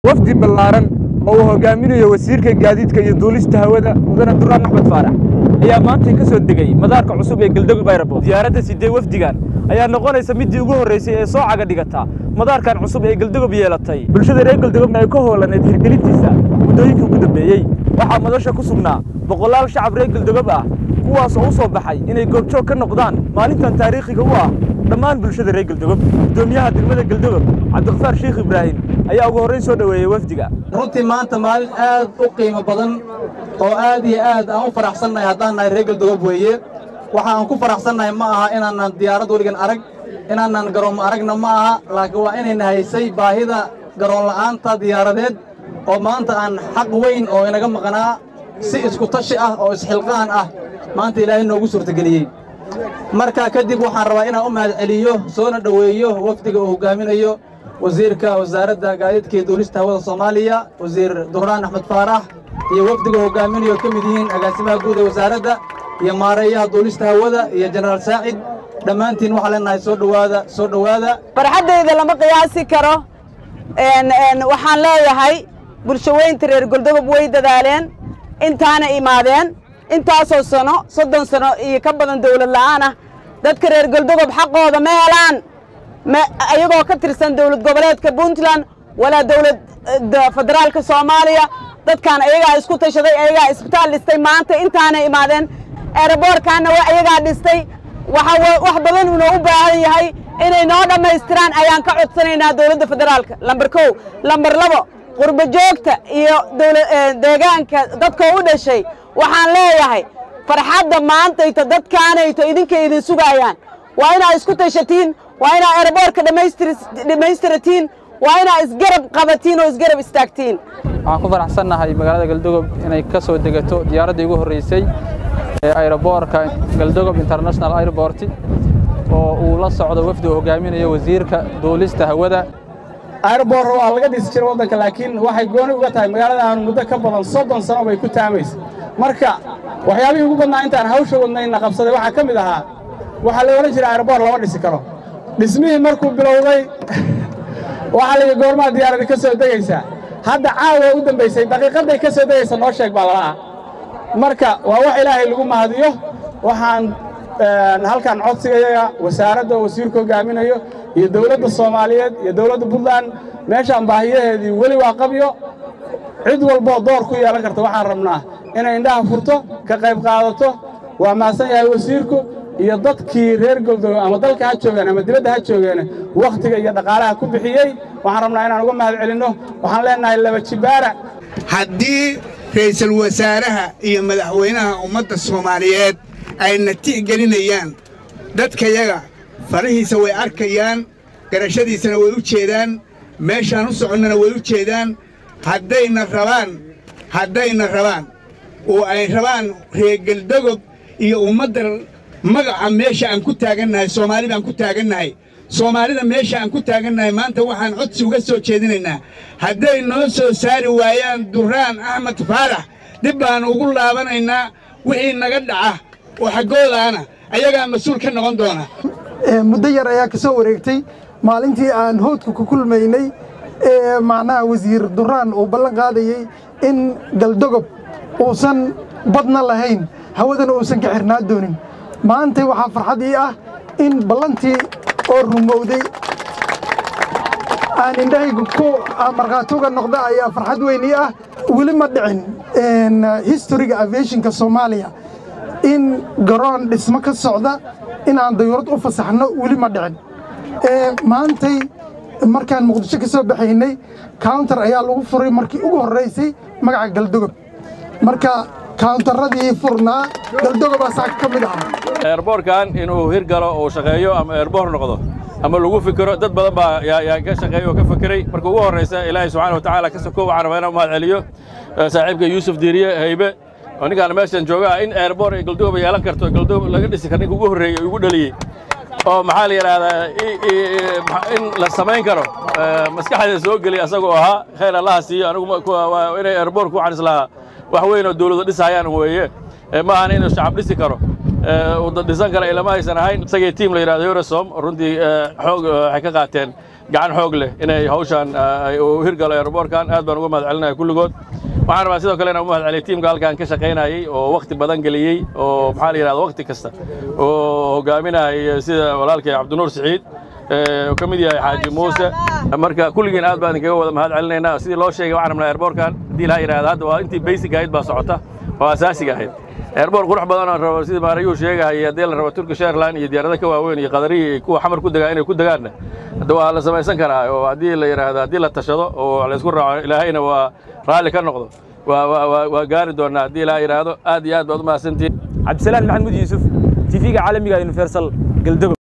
wafdi ballaaran oo uu hogaaminayo wasiirka gaadiidka iyo duulista hawada mudane duraan axmed faarax ayaa maantay ka soo degay madaarka cusub ee geldogob ayrabo diyaaradda sidee wafdigan ayaa noqonaysa middii ugu horraysay ee soo caga dhigata madaarkan cusub ee geldogob yeelatay bulshada reer geldogobna ay ka hoolaneed hirgelintiisa muddooyinkii ugu dambeeyey waxaa madasha ku sugnaa boqolaal shacab reer geldogob ah kuwaas oo u soo baxay inay goobjoog ka noqdaan maalintan taariikhiga u ah dhammaan bulshada reer geldogob guddoomiyaha degmada geldogob cabdiqafaar sheikh ibraahim ayaa ugu horrayn soo dhoweeyey wafdiga runtii maanta maalin aad u qiimo badan oo aad iyo aad aan u faraxsannahay haddaan nahay reer geldogob weeye waxa aan ku faraxsannahay ma aha inaanan diyaarad weligan arag inaanan garoon aragna ma aha laakiin waa inayna haysay baahida garoon la'aanta diyaaradeed oo maanta aan xaq weyn oo inaga maqnaa si isku tashi ah oo isxilqaan ah maanta ilaahay noogu suurtageliyey markaa kadib waxaan rabaa inaan u mahad celiyo soona dhoweeyo wafdiga uu hoggaaminayo wasiirka wasaaradda gaadiidka iyo duulista hawada soomaaliya wasiir duraan axmed faarax iyo wafdiga hoggaaminayo ka mid yihiin agaasimaha guud ee wasaaradda iyo maareeyaha duulista hawada iyo jenaraal saacid dhammaantiin waxaan leenahay soo dhowaada soo dhowaada farxaddayda lama qiyaasi karo waxaan leeyahay bulsho weynta reer goldogob way dadaaleen intaana imaadeen intaasoo sano soddon sano iyo ka badan dawlad la'aan ah dadka reer goldogob xaqooda ma helaan ayagoo ka tirsan dawlad goboleedka puntland walaa dawladda federaalka soomaaliya dadkan ayagaa isku tashaday ayagaa isbitaal dhistay maanta intaana imaadeen eeraboorkaanna waa ayagaa dhistay wax badan unoo u baahan yahay inay noo dhammaystiraan ayaan ka codsanaynaa dawladda federaalka lambar kow lambar labo qurbo joogta iyo deegaanka dadkoo u dhashay waxaan leeyahay farxadda maantayto dadkaanayto idinkay idin sugaayaan waa inaa isku tashatiin waa inaa eeraboorka dhammaystiratiin waa inaa isgarab qabatiin oo isgarab istaagtiin waxaan ku faraxsannahay magaalada galdogob inay ka soo degato diyaaraddii ugu horraysay ee ayroboorka galdogob international airport oo uu la socdo wafdi uu hogaaminayo wasiirka duulista hawada airboor waa laga dhisi jiray waddanka laakiin waxay gooni uga tahay magaaladaanu muddo ka badan soddon sano bay ku taamaysa marka waxyaabihii ugu badnaa intaan hawsha wadnayna qabsaday waxaa ka mid ahaa waxaa la odhan jiray airboor lama dhisi karo dhismihii markuu bilowday waxaa layidhi goormaa diyaaradda ka soo degaysaa hadda caawa u dambaysay daqiiqadday ka soo degaysa noo sheeg baa lala ah marka waa wax ilaahay lagu mahadiyo waxaan halkan codsigayaga wasaaradda oo wasiirku hogaaminayo iyo dawladda soomaaliyeed iyo dawladda puntland meeshaan baahiyaheedii weli waa qabyo cid walboo door ku yeelan karta waxaan rabnaa inay indhaha furto ka qayb qaadato waa mahadsan yahay wasiirku iyo dadkii reer goldogo ama dalka ha joogeen ama dibadda ha joogeen wakhtiga iyo dhaqaalaha ku bixiyey waxaan rabnaa inaan uga mahad celinno waxaan leennahay laba jibaara haddii ra'iisul wasaaraha iyo madaxweynaha ummadda soomaaliyeed ayna tixgelinayaan dadkayaga farahiisa way arkayaan garashadiisana way u jeedaan meeshaan u soconnana way u jeedaan haddayna rabaan haddayna rabaan oo ay rabaan reergeldogob iyo ummadda magaca meesha aan ku taagannahay soomaali baan ku taagannahay soomaalida meesha aan ku taagannahay maanta waxaan codsi uga soo jeedinaynaa hadday noo soo saari waayaan duraan axmed faarax dib baan ugu laabanaynaa wixii naga dhaca oo xaggoodaana ayagaa mas-uul ka noqon doona muddo yar ayaa ka soo wareegtay maalintii aan hoodka ku kulmaynay ee macnaha wasiir duraan uu ballan qaadayey in galdogob uusan badna lahayn hawadana uusan ka xirnaa doonin maantay waxaa farxad ii ah in ballantii oo rumowday aan indhahaygu ku markhaatuga noqda ayaa farxad weyn ii ah weli ma dhicin historiga aviationka soomaaliya in garoon dhismo ka socda in aan dayuurad u fasaxno weli ma dhicin maantay markaan muqdisho ka soo baxaynay counter ayaa lagu furay markii ugu horraysay magaca galdogob marka kawntaradii furnaa galdogobaa saaka ka mid ahaa eerboorkan inuu hirgalo uu shaqeeyo ama eerboor noqdo ama lagu fikiro dad badan baa yaa ka shaqeeya oo ka fekeray marka ugu horraysa ilaahay subxaana wa tacaala ka sokow waxaan rabaa inaan u mahad celiyo saaxiibka yuusuf diiriye haybe oo ninkaan meeshan jooga ah in eerboor ay galdogoba yeelan karto galdogob laga dhisi karo ninka ugu horreeyey ugu dhaliyey oo maxaa la yidhaahdaa in la samayn karo maskaxda soo geliya asagoo ahaa khayr allaha siiyo anigu inay eerboorku waxaan islahaa wax weyn oo dawladu dhisayaan weeye ma ahan inuu shacab dhisi karo uu dhisan kara ilama aysan ahayn isagii tiim la yidhahdo eurosom runtii xoog waxay ka qaateen gacan xoog leh inay hawshaan uu hirgalo aeroboorkan aad baan uga mahad celinaya kulligood waxaan rabaa sidoo kale inaan u mahad celiyo tiimka halkan ka shaqaynayay oo wakhti badan geliyey oo maxaa la yidhahda wakhti kasta oo hogaaminayay sida walaalkay cabdinuur siciid ka mid yahay xaaji muuse marka kulligiin aad baan idinkaga wada mahad celinaynaa sidii loo sheegay waxaan rabnaa airboorkan haddii laa yidhahda hadda waa intii basic ahayd baa socota oo asaasiga ahayd airboor qurux badan oo rabo sidii maarayuu sheegahayay haddii la rabo turkish airline iyo diyaarada ka waaweyn iyo qadarihi iyo kuwa xamar ku degaa inay ku degaanna hadda waa la samaysan karaa oo haddii la yidhaahdo haddii la tashado oo la isku raaco ilaahayna waa raalli ka noqdo waa gaari doonnaa haddii laa yidhaahdo aad iyo aad baad u mahadsantihin cabdisalaan maxamuud yuusuf tv-ga caalamiga universal galdogo